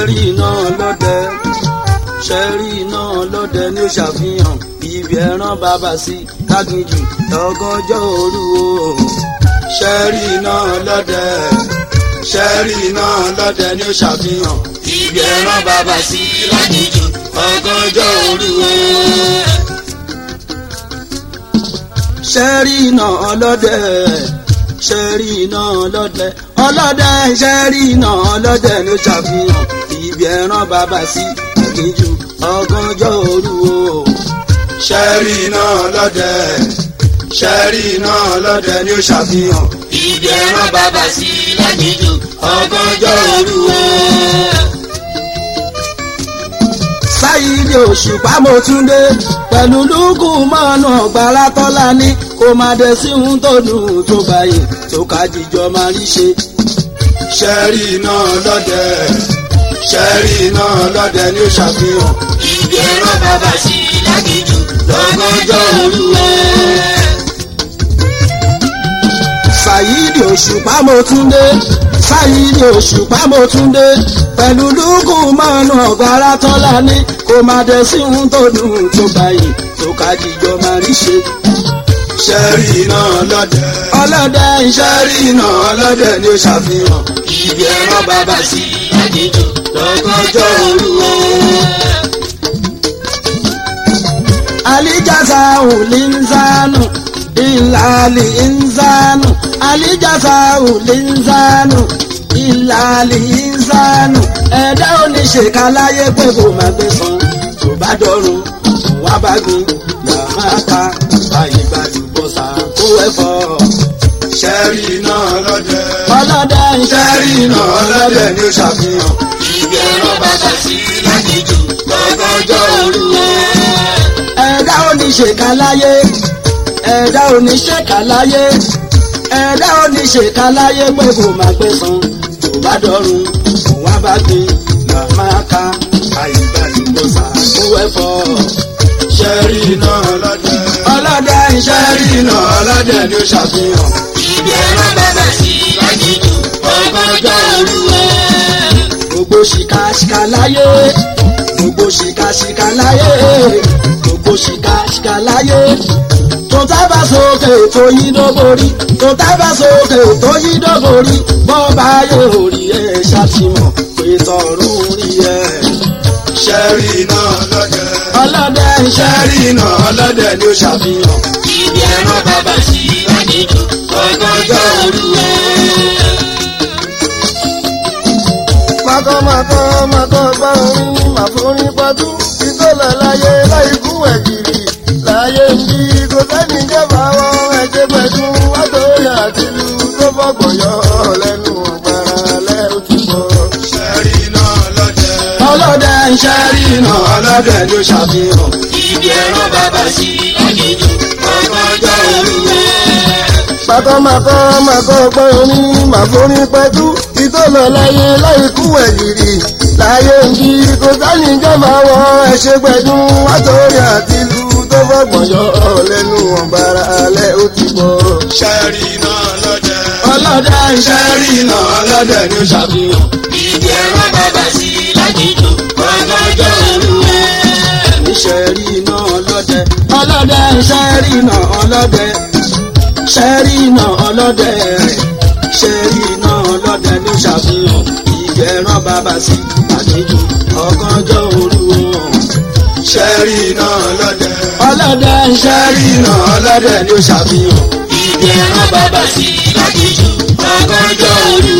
ṣẹ́rí iná ọlọ́dẹ ṣẹ́rí iná ọlọ́dẹ ni ó ṣàfihàn ibi ẹran bàbá sí káginjù lọ́gọ́jọ́ òru o ṣẹ́rí iná ọlọ́dẹ ṣẹ́rí iná ọlọ́dẹ ni ó ṣàfihàn ibi ẹran bàbá sí káginjù lọ́gọ́jọ́ òru o ṣẹ́rí iná ọlọ́dẹ ṣẹ́rí iná ọlọ́dẹ ọlọ́dẹ ṣẹ́rí iná ọlọ́dẹ ló ṣàfihàn ibi ẹran bàbá sí àgbéjù ọgọ́jọ́ òru o. ṣẹ́rí iná ọlọ́dẹ ṣẹ́rí iná ọlọ́dẹ ni ó ṣàfihàn ibi ẹran bàbá sí àgbéjù ọgọ́jọ́ òru o. sáyidì òṣùpá mo tún dé pẹ̀lú lúkù mọ́nà ọ̀gbára tọ́lá ní kó máa dé sí ohun tó dùn tó báyìí tó ká jíjọ máa rí ṣe. ṣẹ́rí iná lọ́dẹ ṣẹ́rí iná lọ́dẹ ni ó ṣàfihàn. ibi ẹran bàbá sí lágìjù lọ́gọ́jọ́ òru o. sáyidì òṣùpá mo tún dé sáyidì òṣùpá mo tún dé pẹ̀lú lúkù mọ́nà ọ̀gbára tọ́lá ní kó máa dé sí ohun tó dùn tó báyìí tó ká jíjọ máa rí ṣe. ṣẹ́rí iná ọlọ́dẹ ọlọ́dẹ ṣẹ́rí iná ọlọ́dẹ ni ó ṣàfihàn ibi ẹran bàbá sí àjíjù lọ́gọ́jọ́ òru o. alijasa ulinzanu ilali inzanu alijasa ulinzanu ìlàlì ìsánù ẹ̀dá oníṣèkà láyé pé kò má gbé san tó bá dọ̀run wá bá gbin yàrá ká báyìí gbàdúgbò sàkó ẹ̀fọ́. ṣẹ́rí iná ọlọ́dẹ. ọlọ́dẹ ṣẹ́rí iná ọlọ́dẹ ni ó ṣàfihàn. ibi ẹran bàbá sí lágìjù lọ́gọ́jọ́ òru o. ẹ̀dá oníṣèkà láyé ẹ̀dá oníṣèkà láyé ẹ̀dá oníṣèkà láyé pé kò má gbé san bá dọ̀run wá bá gbé là máa ka àyíbáyìí sàkó ẹ̀fọ́. ṣẹ́rí iná ọlọ́dẹ. ọlọ́dẹ ṣẹ́rí iná ọlọ́dẹ ni ó ṣàfihàn. ibi ẹran bàbá sí àjíjù ọgọ́jọ́ òru o. gbogbo ṣìkàṣìkà láyé gbogbo ṣìkàṣìkà láyé gbogbo ṣìkàṣìkà láyé tó tábà sókè tó yí dóborí tó tábà sókè tó yí dóborí bọ́ọ̀bá yóò rí ẹ ṣàtìmọ̀ pé tọ̀run rí ẹ. ṣẹ́rí iná ọlọ́dẹ. ọlọ́dẹ ṣẹ́rí iná ọlọ́dẹ ni ó ṣàfihàn. ibi ẹran bàbá sí àdìjọ ọgọ́jọ́ òru ẹ. Màkọ́màkọ́ màkọ́ gbọ́ orin màforí pọ́tú ìtọ́lọ̀ láyé láì kú ẹ̀gìrì láyé ń bí kò sẹ́ni jẹ́bà wọ́n ẹ̀jẹ̀ pẹ̀lú wátòrí àti ìlú tó fọ́gbọ̀n yọ lẹ́nu ọ̀gbàrà lẹ́ ó ti bọ̀. ṣẹ́rí iná ọlọ́dẹ. ọlọ́dẹ ṣẹ́rí iná ọlọ́dẹ ni ó ṣàfihàn. ibi ẹran bàbá sí àdìjọ ọgọ́jọ́ òru ẹ. Màkọ́màkọ́ màkọ́ gbọ́ orin màforí pẹ́tú ìtọ́lọ̀ láyé láì kú ẹ̀gìrì láyé ń bí kò sẹ́ni jẹ́bà wọ́n ẹ̀ṣẹ̀ pẹ̀lú wátòrí àti ìlú tó fọ́gbọ̀n yọ lẹ́nu ọ̀gbàrà lẹ́ ó ti bọ̀. ṣẹ́rí iná ọlọ́dẹ. ọlọ́dẹ ṣẹ́rí iná ọlọ́dẹ ni ó ṣàfihàn. ibi ẹran bàbá sí lágìjù ọgọ́jọ́ òru ẹ. ṣẹ́rí iná ọlọ́dẹ. ọlọ́dẹ ṣẹ́rí iná ọlọ́dẹ. ṣẹ́rí iná ọlọ́dẹ. ṣẹ́rí iná ọlọ́dẹ ni ó ṣàfihàn. ibi ẹran bàbá sí lágìjù ọgọ́jọ́ òru o ṣẹ́rí iná ọlọ́dẹ. ọlọ́dẹ ṣẹ́rí iná ọlọ́dẹ ni ó ṣàfihàn. ibi ẹran bàbá sí lágìjù ọgọ́jọ́ òru